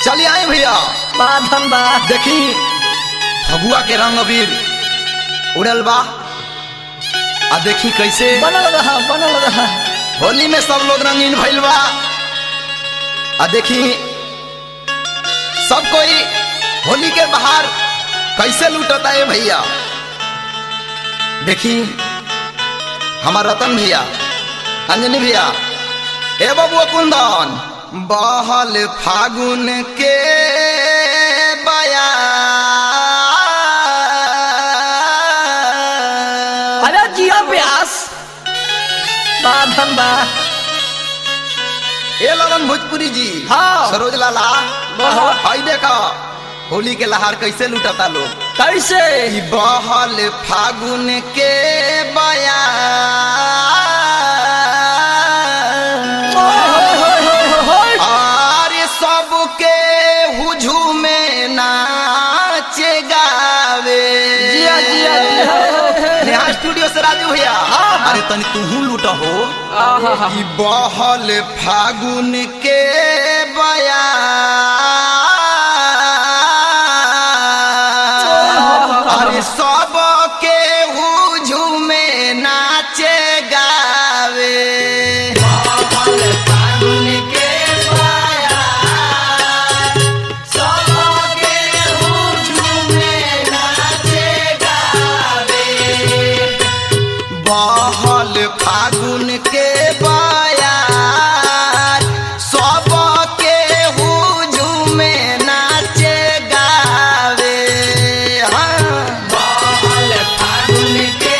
चलिए आए भैया बाधन बा देखी फगुआ के रंग अबीर उड़ल बा आ देखी कैसे बनल रहा बनल रहा होली में सब लोग रंगीन भइल बा आ देखी सब कोई होली के बाहर कैसे लूटता है भैया देखी हमार रतन भैया अंजनी भैया ए बबुआ कुंदन बहल फागुन के बया अरे जिया व्यास बाधन बा ए ललन भोजपुरी जी हाँ। सरोज लाला बहुत। हाई देखा होली के लहार कैसे लूटता लोग कैसे ई बहल फागुन के बया ओए, होए, होए, होए, होए। आरे सबके हुझुमे नाचे गावे जिया जिया जिया नेहा स्टूडियो से राजू भैया हाँ, हाँ। अरे तनी तू लूट हो आहा, ई बहल फागुन के बया अरे सब के हुझुमे नाचे गावे बहल फागुन के बया सब के हुझुमे नाचे गावे बहल फागुन के बयार सब के हुझुमे नाचे गावे हाँ। बहल फागुन के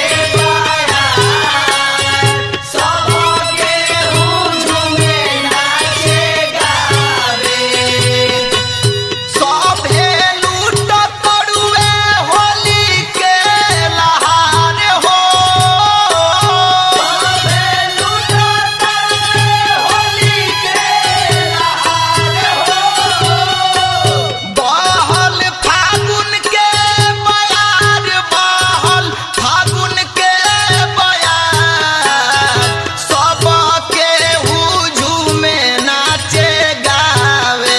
बयार सब के हुझुमे नाचे गावे सभे लूट पड़ुए होली के लहार हो सभे लूट पड़ुए होली के लहार हो बहल फागुन के बयार बहल फागुन के बयार सब के हुझुमे नाचे गावे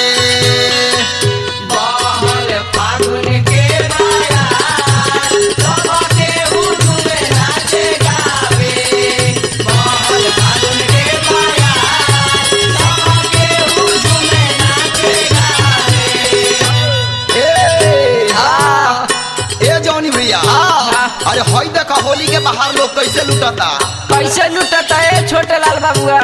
बहल फागुन के बयार सब के हुझुमे नाचे गावे बहल फागुन के बयार सब के हुझुमे नाचे गावे ए हाँ, ए जौनी भैया हाँ। अरे हई देखा होली के बाहर लोग कैसे लुटता कैसे लुटता है छोटे लाल बाबुआ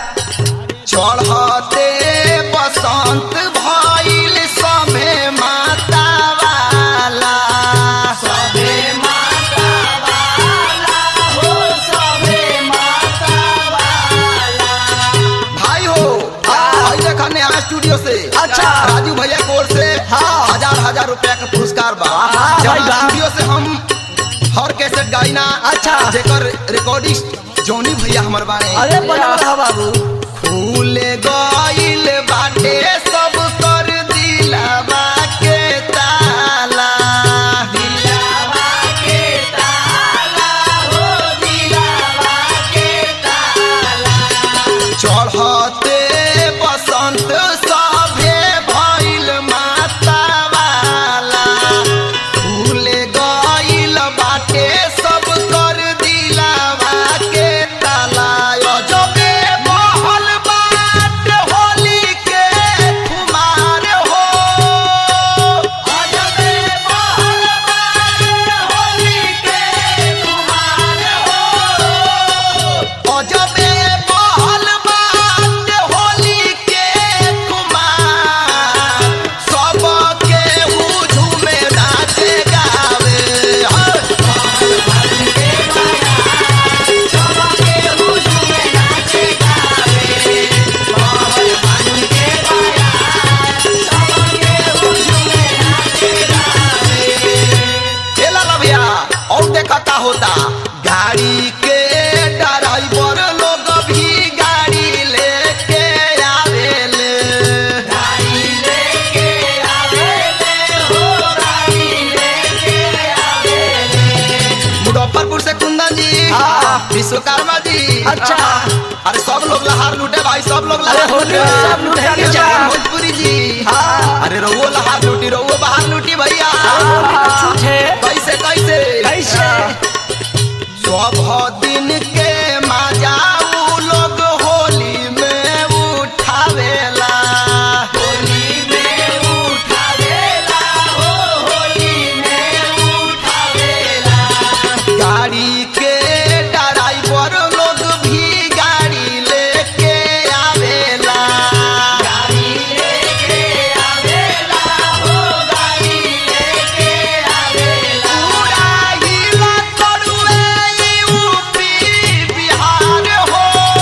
चढ़ते बसंत भइल सभे माता वाला सभे माता वाला हो सभे माता वाला भाई हो भाई देखा नेहा स्टूडियो से अच्छा। राजू भैया की ओर से हाँ। हजार हजार रुपया का पुरस्कार बा हाँ, जहाँ भाई बा। स्टूडियो से हम हर कैसेट गाइना अच्छा। जेकर रिकॉर्डिस्ट जौनी भैया हमर बारे अरे बनल रहा बाबू फूल गइल बाटे सब कर दिलवा के ताला दिलवा के ताला हो दिलवा के ताला चढ़ते बसंत सभे भइल माता वाला फूल गइल बाटे सब कर दिलवा के ताला अजबे बहल बाट होली के कुमार हो अजबे बहल बाट होली के कुमार हो अजबे बहल बाट होली के कुमार सब के हुझुमे नाचे गावे हर ए लाला भैया और देखा का होता गाड़ी के ड्राइवर लोग भी गाड़ी लेके आवेले गाड़ी लेके आवेले हो गाड़ी लेके आवेले मुजफ्फरपुर से कुंदन जी हाँ। विश्वकर्मा जी अच्छा। अरे सब लोग लहार लूटे भाई सब लोग अरे लहार होली में सब लूटे के जा। भोजपुरी जी हाँ। अरे रहुओ लहार लूटी रहुओ बाहर लूटी भैया छूटे कैसे कैसे कैसे सब दिन के मजा उ लोग होली में उठावेला होली में उठावेला हो होली में उठावेला गाड़ी के ड्राइवर लोग भी गाड़ी लेके आवेला गाड़ी लेके आवेला हो गाड़ी लेके आवेला पूरा हिला तोड़ुए यूपी बिहार हो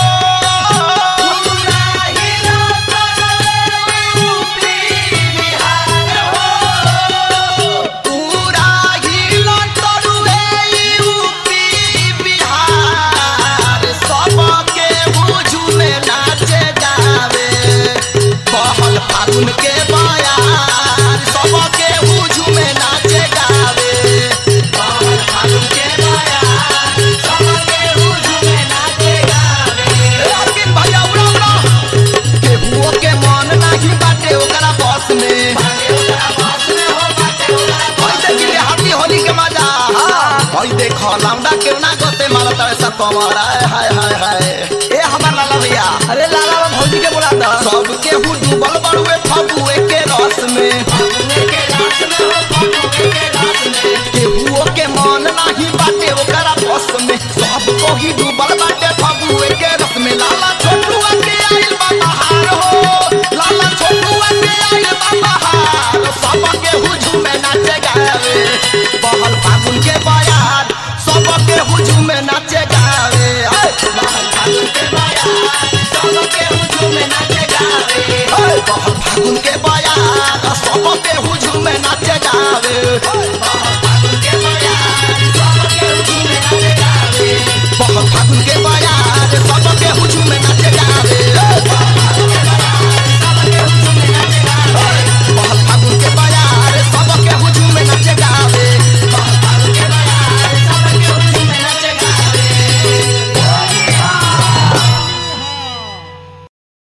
पूरा हिला तोड़ुए यूपी बिहार हो पूरा हिला तोड़ुए यूपी बिहार सबके बुझू में नाचे जावे बहल फागुन के बयार सबके बुझू में नाचे गावे बहल फागुन के बयार सबके बुझू में नाचे गावे ए अरविंद भैया उड़ा उड़ा केहुओ के मन नाही बाटे ओकरा बस में बाटे ओकरा बस में हो बाटे ओकरा बस में देखिए हाथी होली के मजा हई देखो लौंडा केव ना गोते मारत है सब कमर हाय हाय हाय हाय ए हमार लाला भैया अरे लाला